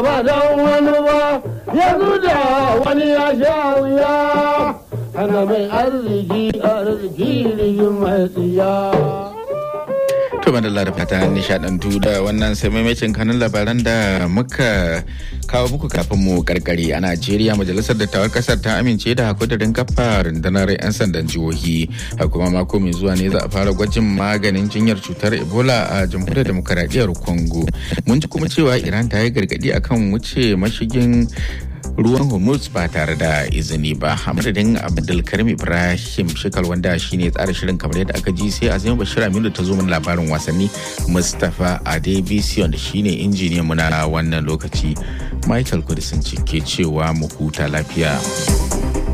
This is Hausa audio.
ba don wani ba yanzu da wani ya sha wuya ana mai arziki arziki rigin mai tsiya. To madalla da fata nishadantu da wannan sai maimacin kanun labaran da muka kawo muku kafin mu karkare a Najeriya majalisar dattawan kasar ta amince da hakudarin kafa rundunar 'yan sandan jihohi kuma mako mai zuwa ne za a fara gwajin maganin jinyar cutar Ebola a jamhuriyar demokaradiyyar Congo. Mun ji kuma cewa Iran ta yi gargadi akan wuce mashigin ruwan hormuz ba tare da izini ba a madadin abdulkarim ibrahim shikal wanda shine tsara shirin kamar yadda aka ji sai azima bashir aminu ta zo mana labarin wasanni mustapha adebisi wanda shine injiniyan mu na wannan lokaci michael kudisin ke cewa mu huta lafiya